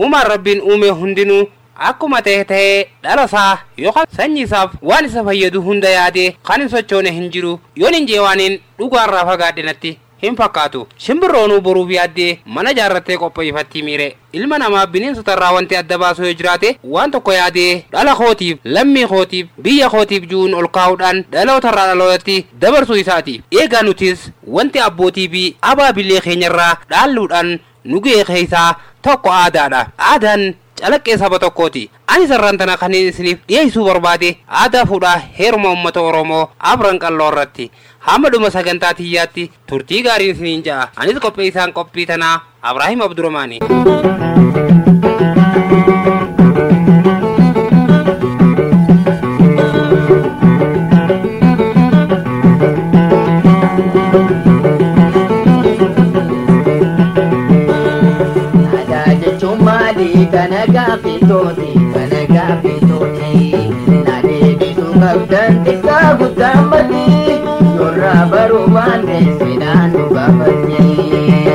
uumaan rabbiin uume hundinuu akkuma ta'e ta'ee dhala isaa yookaan sanyii isaaf waan isa fayyadu hunda yaadee kan hin sochoone hin jiru yoon hin jeewaaniin dhugaarraa fagaadhe natti hin fakkaatu shimbirroonuu boruuf yaaddee mana jaarrattee qopheeffattii miire ilma namaa bineensotarraa wanti adda baasu yoo jiraate waan tokko yaadee dhala kootiif lammii kootiif biyya kootiif ju'uun ol kaa'uudhaan dhalootarraa dhalootatti dabarsuu isaati eegaa nutis wanti abbootii fi abaabilee keenyarraa dhaalluudhaan nu ga'e keessaa tokko aadaadha aadaan calaqqee saba tokkooti ani sarraan tana kan isiniif dhiyeessuu barbaade aadaa fuudhaa heeruma uummata oromoo abran qalloo irratti hamma dhuma sagantaa tiyyaatti turtii gaariin isiniin ja'a anis qophii isaan qophii tanaa abrahiim abduramaanii Aadaa jechuun maali? Kana gaaffii tooti, kana gaaffii tooti. Na deebisuu qabdan xiqqaa guddaa mati. Yorraa baruu baanne seenaan nu gaafatti.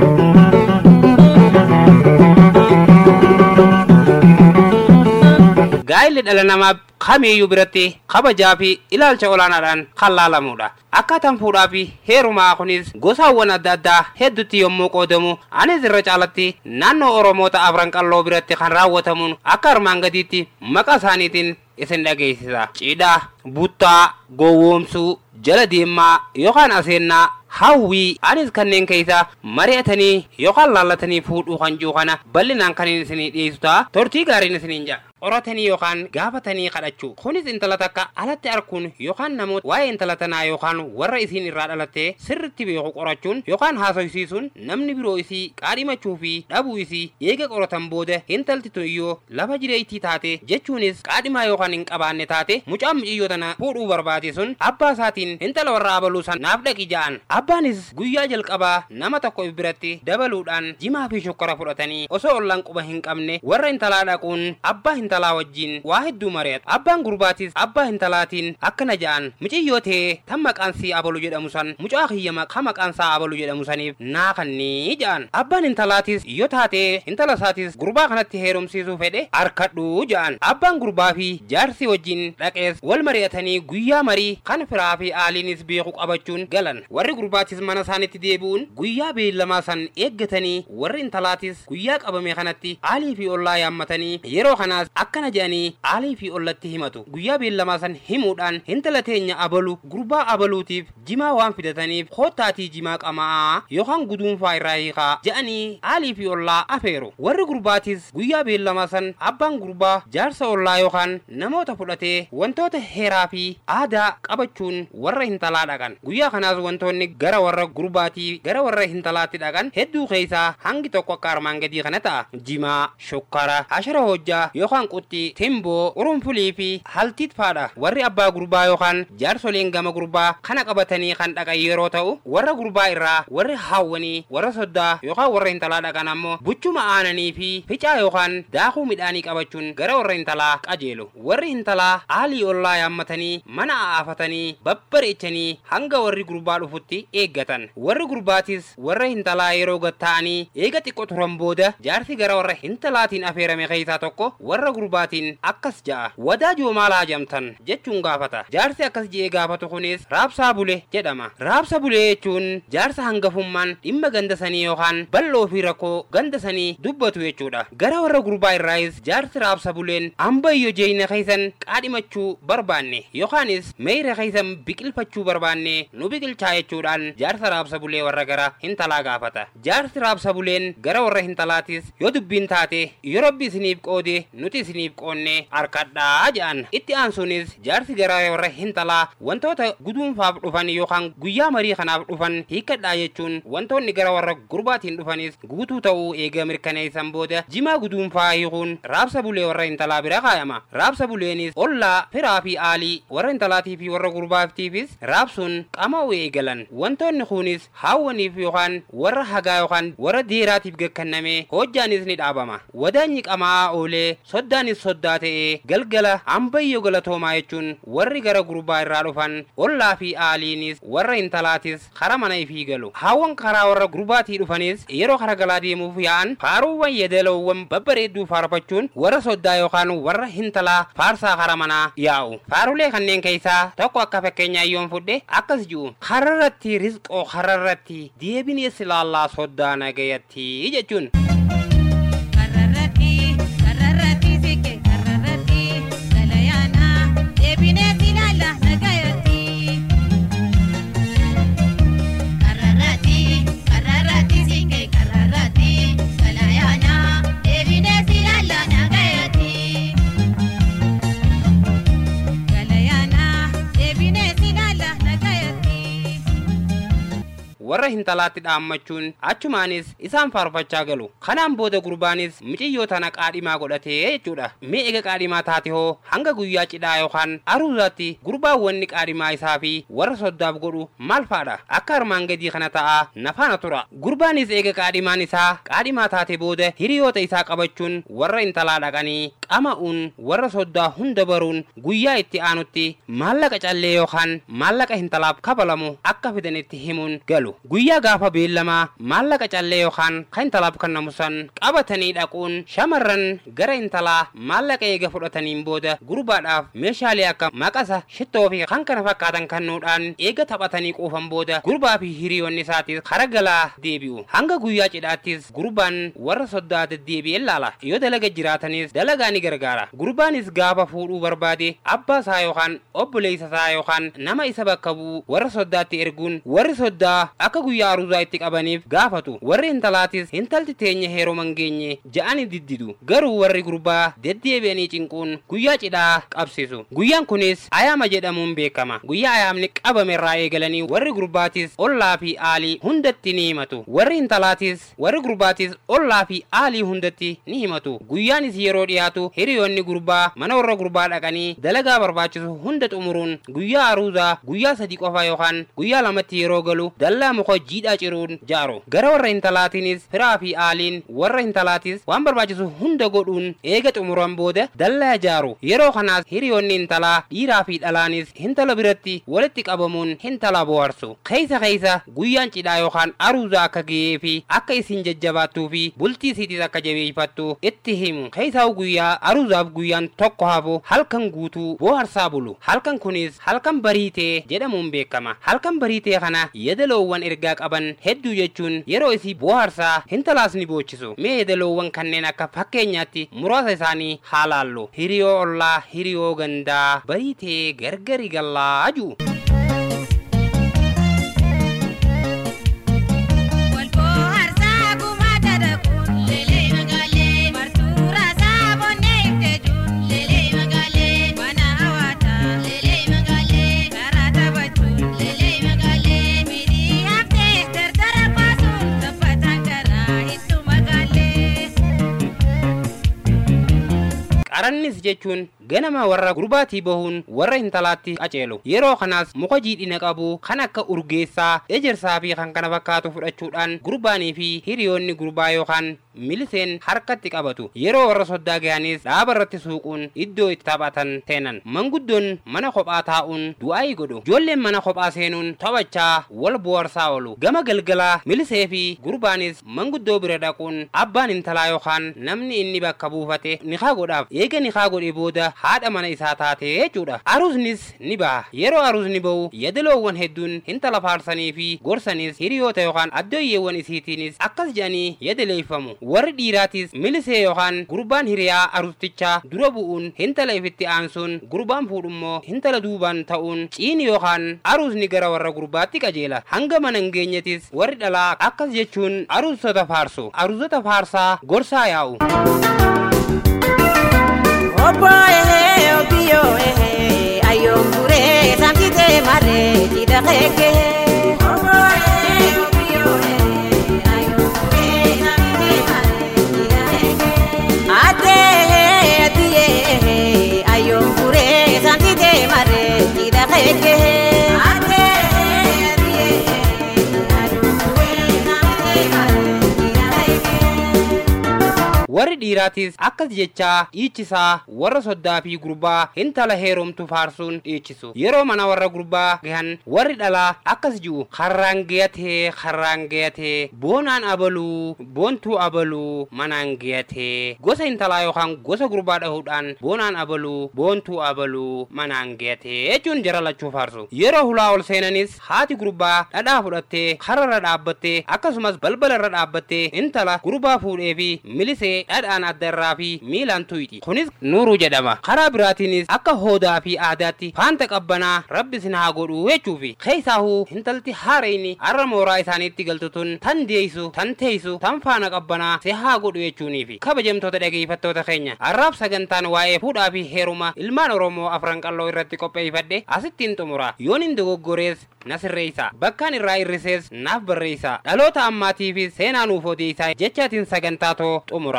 gaa'illi dhala namaa kamiiyyuu biratti kabajaa fi ilaalcha olaanaadhaan kan laalamudha. Akkaataan fuudhaa fi heerumaa kunis gosaawwan adda addaa hedduutti yommuu qoodamu anis irra caalatti naannoo Oromoota Afran Qalloo biratti kan raawwatamuun akka armaan gadiitti maqaa isaaniitiin isin dhageessisa. Cidhaa, buttaa, gowwoomsuu, jala deemaa yookaan aseennaa hawwii anis kanneen keessa mari'atanii yookaan laallatanii fuudhuu kan jiru kana bal'inaan kan isinii dhiyeessu ta'a turtii gaariin isiniin ja'a. qoratanii yookaan gaafatanii kadhachuu kunis intala takka alatti arkuun yookaan namoota waa'ee intala tanaa yookaan warra isiin irraa dhalatte sirritti beeku qorachuun yookaan haasofsiisuun namni biroo isii qaadhimachuu fi dhabuu isii eega qoratan booda intalti tun iyyoo lafa jireettii taate jechuunis qaadhimaa yookaan hin qabaanne taate mucaan muciyyoo tana fuudhuu barbaade sun abbaa isaatiin intala warra abaluu san naaf dhaqi ja'an abbaanis guyyaa jalqabaa nama tokko biratti dabaluudhaan jimaa fi shokkora fudhatanii osoo ollaan quba hin qabne warra intalaa dhaquun abbaa intalaa wajjin waa hedduu mari'atu abbaan gurbaatis abbaa intalaatiin akkana ja'an muciyyoo ta'ee tan maqaan sii abalu jedhamu san mucaa kiyya ka maqaan isaa abalu jedhamu saniif naa kannii ja'an abbaan intalaatis yoo taatee intala isaatis gurbaa kanatti heerumsiisuu fedhe harkadhuu ja'an abbaan gurbaa fi jaarsi wajjin dhaqees wal mari'atanii guyyaa marii kan firaa fi aaliinis beeku qabachuun galan warri gurbaatis mana isaanitti deebi'uun guyyaa beellamaa san eeggatanii warri intalaatis guyyaa qabame kanatti aalii fi ollaa yaammatanii yeroo kanaas akkana jedhanii aalii fi ollatti himatu guyyaa beellamaa san himuudhaan intala teenya abalu gurbaa abaluutiif jimaa waan fidataniif koottaatii jimaa qamaa yookaan guduunfaa irraa hiikaa jedhanii aalii fi ollaa afeeru warri gurbaatis guyyaa beellamaa san abbaan gurbaa jaarsa ollaa yookaan namoota fudhatee wantoota heeraa fi aadaa qabachuun warra hintalaa dhaqan guyyaa kanaas wantoonni gara warra gurbaatii gara warra hintalaatti dhaqan hedduu keessaa hangi tokko akka armaan gadii kana ta'a jimaa shokkara ashara hojjaa yookaan quxxii timboo urunfulii fi haltiit faadha warri abbaa gurbaa yookaan jaarsoleen gama gurbaa kana qabatanii kan dhaqan yeroo ta'u warra gurbaa irraa warri haawwanii warra soddaa yookaan warra hintalaa dhaqan ammoo buchuma aananii fi ficaa yookaan daakuu midhaanii qabachuun gara warra hintalaa qajeelu warri hintalaa aalii ollaa yaammatanii mana aafatanii babbareechanii hanga warri gurbaa dhufutti eeggatan warri gurbaatis warra hintalaa yeroo gatta'anii eega xiqqoo turan booda jaarsi gara warra hintalaatiin afeerame keessaa tokko warra gurbaatiin akkas ja'a wadaajoo maal haajamtan jechuun gaafata jaarsi akkas je'ee gaafatu kunis raabsaa bule jedhama raabsa bulee jechuun jaarsa hangafummaan dhimma ganda sanii yookaan bal'oo fi rakkoo ganda sanii dubbatu jechuudha gara warra gurbaa irraayis jaarsi raabsa buleen ambayyo jeeyna keessan qaadhimachuu barbaanne yookaanis meeyra keessan biqilfachuu barbaanne nu biqilchaa jechuudhaan jaarsa raabsa bulee warra gara hintalaa gaafata jaarsi raabsa buleen gara warra hintalaatis yoo dubbiin taate yoo rabbi isiniif qoode nuti isiniif qoonne harkadhaa jedhan itti aansuunis jaarsi gara warra hintalaa wantoota guduunfaaf dhufan yookaan guyyaa marii kanaaf dhufan hiikkadhaa jechuun wantoonni gara warra gurbaatiin dhufanis guutuu ta'uu eega mirkaneessan booda jimaa guduunfaa hiikuun raabsa bulee warra hintalaa bira kaayama raabsa buleenis ollaa firaa fi aalii warra hintalaatii fi warra gurbaatiifis raabsuun qama'uu eegalan wantoonni kunis haawwaniif yookaan warra hagaa yookaan warra dhiiraatiif gakkanname hojjaanis ni dhaabama wadaanyi qamaa oolee soddaanis soddaa ta'ee galgala ambayyoo galatoomaa jechuun warri gara gurbaa irraa dhufan ollaa fi aaliinis warra intalaatis kara mana ifii galu haawwan karaa warra gurbaatii dhufanis yeroo kara galaa deemuuf yaa'an faaruuwwan yeedaloowwan babbareedduu faarfachuun warra soddaa yookaan warra hintalaa faarsaa kara manaa yaa'u faarulee kanneen keessaa tokko akka fakkeenyaa yoon fudhe akkas ji'u kararratti rizqoo kararratti deebinees ilaallaa soddaa nagayatti jechuun. Kararratti kararratti sikke kararratti galayaana deebinee ilaalla nagayatti. Kararratti kararratti sikke kararratti galayaana deebinee ilaalla nagayatti. Galayaana deebinee ilaalla nagayatti. warra hintalaatti dhaammachuun achumaanis isaan faarfachaa galu kanaan booda gurbaanis miciyyoo tana qaadhimaa godhatee jechuudha mee ega qaadhimaa taate hoo hanga guyyaa cidhaa yookaan aruuzaatti gurbaan wanni qaadhimaa isaa fi warra soddaaf godhu maal faadha akka armaan gadii kana ta'a nafaana tura gurbaanis eega qaadhimaan isaa qaadhimaa taate booda hiriyoota isaa qabachuun warra intalaa dhaqanii qama'uun warra soddaa hunda baruun guyyaa itti aanutti maallaqa callee yookaan maallaqa hintalaaf kabalamu akka fidanitti himuun galu guyyaa gaafa beellamaa maallaqa callee yookaan kan intalaaf kennamu san qabatanii dhaquun shamarran gara intalaa maallaqa eega fudhataniin booda gurbaadhaaf meeshaalee akka maqasa shittoo fi kan kana fakkaatan kennuudhaan eega taphatanii quufan booda gurbaa fi hiriyoonni isaatis kara galaa deebi'u hanga guyyaa cidhaattis gurbaan warra soddaa deddeebi'ee laala yoo dalaga jiraatanis dalagaa ni gargaara gurbaanis gaafa fuudhuu barbaade abbaa isaa yookaan obboleessa isaa yookaan nama isa bakka bu'u warra soddaatti erguun warri soddaa akka guyyaa aruuzaa itti qabaniif gaafatu warri intalaatis intalti teenya heeroo mangeenye ja'ani diddidu garuu warri gurbaa deddeebi'anii cinquun guyyaa cidhaa qabsiisu guyyaan kunis ayaama jedhamuun beekama guyyaa ayaamni qabamerraa eegalanii warri gurbaatis ollaa fi aalii hundatti ni himatu warri intalaatis warri gurbaatis ollaa fi aalii hundatti ni himatu guyyaanis yeroo dhiyaatu hiriyoonni gurbaa mana warra gurbaa dhaqanii dalagaa barbaachisu hunda xumuruun guyyaa aruuzaa guyyaa sadii qofa yookaan guyyaa lamatti yeroo galu dallaa muka jiidhaa ciruun jaaru gara warra intalaatiinis firaa fi aaliin warra intalaatis waan barbaachisu hunda godhuun eega xumuran booda dallaa jaaru yeroo kanaas hiriyoonni intalaa dhiiraa fi dhalaanis hintala biratti walitti qabamuun hintala bohaarsu keeysa keeysa guyyaan cidhaa yookaan aruuzaa akka ga'ee fi akka isin jajjabaattuu fi bultii isiitis akka jabeeffattu itti himu keeysaa guyyaa aruuzaaf guyyaan tokko hafu halkan guutuu bohaarsaa bulu halkan kunis halkan bariitee jedhamuun beekama halkan bariitee kana yedaloowwan ergaa qaban hedduu jechuun yeroo isii bohaarsaa hintalaas ni boochisu mee yedaloowwan kanneen akka fakkeenyaatti muraasa isaanii haa laallu hiriyoo ollaa hiriyoo gandaa bariitee gargari gallaa jiru. Walboo harsaa gumaa dadakuun leelee magaalee martuura saabonnee ibteejuun leelee magaalee mana hawaataa leelee magaalee karaa taphachuun leelee magaalee midhii haftee dardara baasuun sabbataan garaa hittu magaalee. qarannis jechuun ganama warra gurbaatii bahuun warra intalaatti qaceelu yeroo kanaas muka jiidhina qabu kan akka urgeessaa ejersaa fi kan kana fakkaatu fudhachuudhaan gurbaanii fi hiriyoonni gurbaa yookaan miliseen harkatti qabatu yeroo warra soddaa gahanis dhaaba irratti suuquun iddoo itti taphatan seenan manguddoon mana kophaa taa'uun du'aayii godhu ijoolleen mana kophaa seenuun taphachaa wal bohaarsaa oolu gama galgalaa milisee fi gurbaanis manguddoo bira dhaquun abbaan intalaa yookaan namni inni bakka buufate nikaa godhaaf eega nikaa godhe booda haadha mana isaa taate jechuudha aruusnis ni baha yeroo aruusni bahu yadaloowwan hedduun intala faarsanii fi gorsanis hiriyoota yookaan addooyyeewwan isiitiinis akkas jedhanii yadaleeffamu warri dhiiraatis milisee yookaan gurbaan hiriyaa aruustichaa dura bu'uun hintala ifitti aansuun gurbaan fuudhummoo hintala duubaan ta'uun ciini yookaan aruusni gara warra gurbaatti qajeela hanga mana hin geenyetis warri dhalaa akkas jechuun aruusota faarsu aruusota faarsaa gorsaa yaa'u. Obbo ehe obbiyo ehe ayyongure samtite mare tida keke. Obbo ehe obbiyo ehe ayyongure samtite mare tida keke. Ate ehe atiye ehe ayyongure samtite mare tida keke. Ate ehe atiye ehe warri dhiiraatis akkas jechaa dhiichisaa warra soddaa fi gurbaa intala heerumtu faarsuun dhiichisu yeroo mana warra gurbaa gahan warri dhalaa akkas ji'u karraan gayatee karraan gayatee boonaan abaluu boontuu abaluu manaan gayatee gosa intalaa yookaan gosa gurbaa dhahuudhaan boonaan abaluu boontuu abaluu manaan gayatee jechuun jara lachuu faarsu yeroo hulaa ol seenanis haati gurbaa dhadhaa fudhattee kararra dhaabbattee akkasumas balbala irra dhaabbattee intala gurbaa fuudhee fi milisee dhadhaan adda irraa fi miilaan tuyxi kunis nuuruu jedhama karaa biraatiinis akka hoodaa fi aadaatti faanta qabbanaa rabbi sin haa godhu jechuufi keessaahuu intalti haareyni har'a mooraa isaaniitti galtu tun tan deeysu tan teeysu tan faana qabbanaa si haa godhu jechuuniifi kabajamtoota dhageeffattoota keenya har'aaf sagantaan waa'ee fuudhaa fi heeruma ilmaan oromoo afran qalloo irratti qopheeffadhe asittiin xumura yoon hin dogoggorees na sirreessa bakkaan irraa irrisees naaf barreessa dhaloota ammaatiifis seenaa nuuf odeessaa jechaatiin sagantaa too xumura.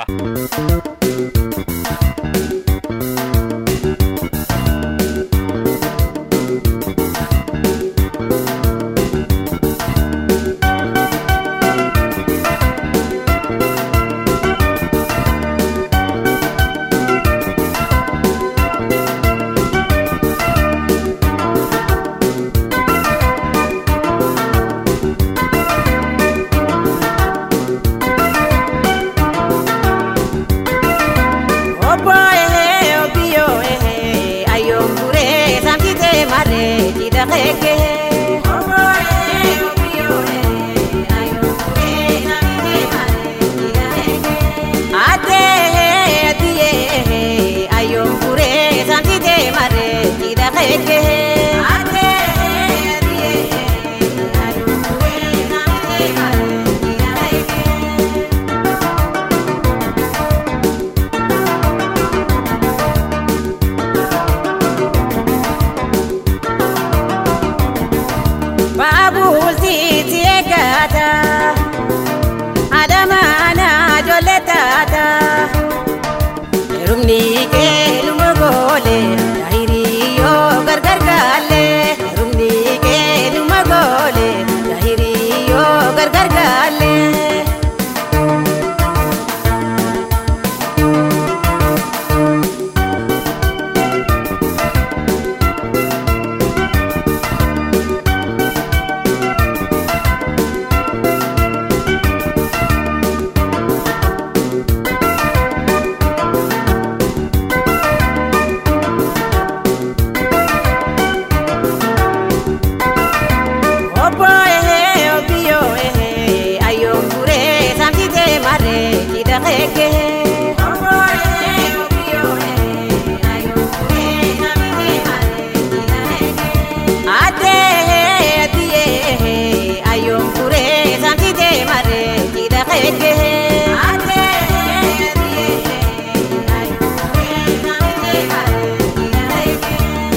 Obbo ehe obiyo ehe ayombure samtite mare tida keke. Obbo ehe obiyo ehe ayombure samtite mare tida keke. Ate ehe atiye ehe ayombure samtite mare tida keke. Ate ehe atiye ehe ayombure samtite mare tida keke. Baabulti eegata adamaana ijoollee taata heerumni kee luma goole hiriyyoo gargar gaale heerumni kee luma goole hiriyyoo gargar gaale. Obbo ehe obiyo ehe ayombure samtite mare tida keke. Obbo ehe obiyo ehe ayombure samtite mare tida keke. Ate ehe atiye ehe ayombure samtite mare tida keke. Ate ehe atiye ehe ayombure samtite mare tida keke.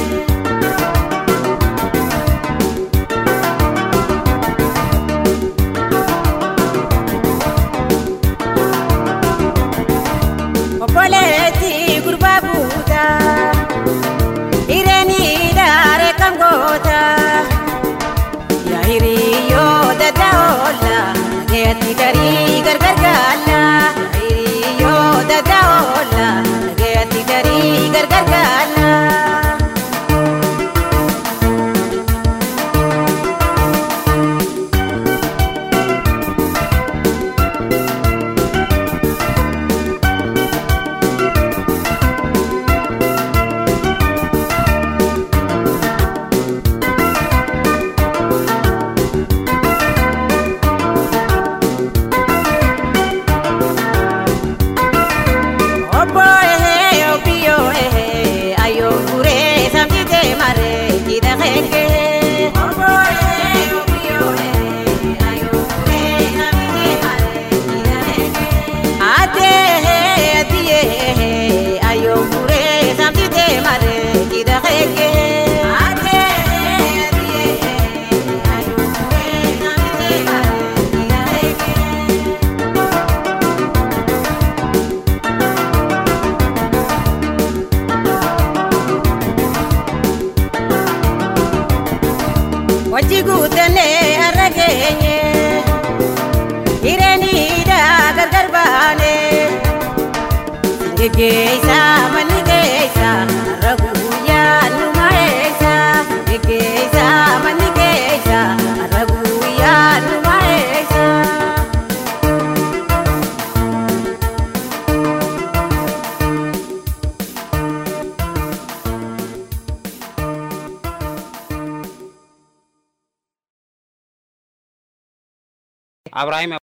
Obboleetti gurbaa buuta hireeni daare kan goota yaa hiriyyoo dadda oolla dhageetti garii gargar gaalla yaa hiriyyoo dadda oolla dhageetti garii gargar gaalla. Geggeessa manni keessa har'a guyyaan numa eessa. Geggeessa manni keessa har'a guyyaan numa eessa. abrahaim